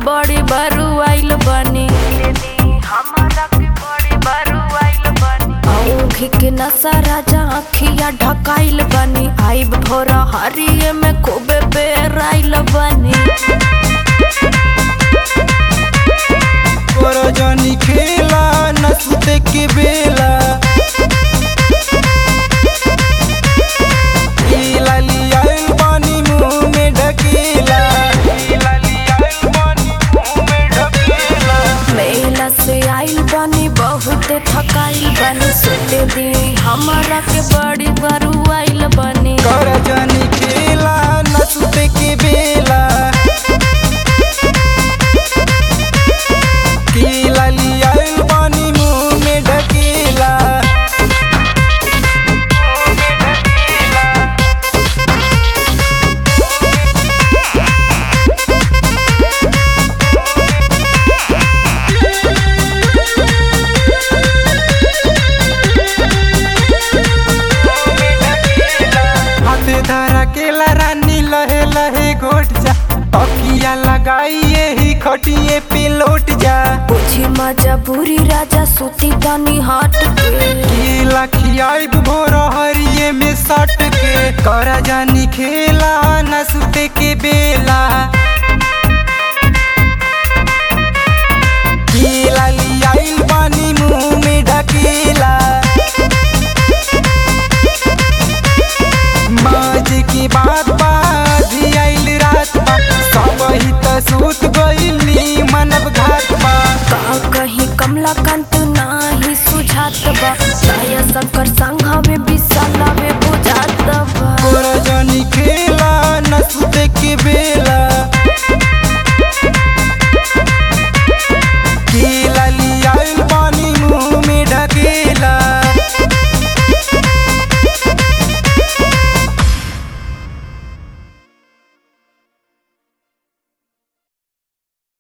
बड़ी बारू आइल बनी औंधी के नशा राजा अखिया ढकाइल बनी आइब भोरा हरिये में खूबे बेराइल बनी तोरा जानी खेला न सुते के बेला ई लाली आइल बानी मुंह में ढकेला ई लाली आइल बानी मुंह में ढकेला मेला से आइल बनी बहुते थकाइल बनी सुते दी हमारा के बड़ी बारू आइल बनी तोरा जानी खेला न सुते के बेला की लाली आइल बानी मुंह में ढकेला हाथे धरा केला रानी लहे लहे घोट जा तकिया लगाइए ही खटिए पे लौट जा बुझी मजा बुरी राजा सुती तनी हट के केला खियाइब भोर हरिये में सट के करा जानी खेला न सुते के बेला केला लियाइल पानी मुंह में ढकेला माज की बात बात आइल रात बा सब ही त सूत गइली मनब घाट बा का कहीं कमला कंत नाही सुझात बा साया शंकर संघावे बिसलावे बुझात बा तोरा जानी खेला न सुते के बेला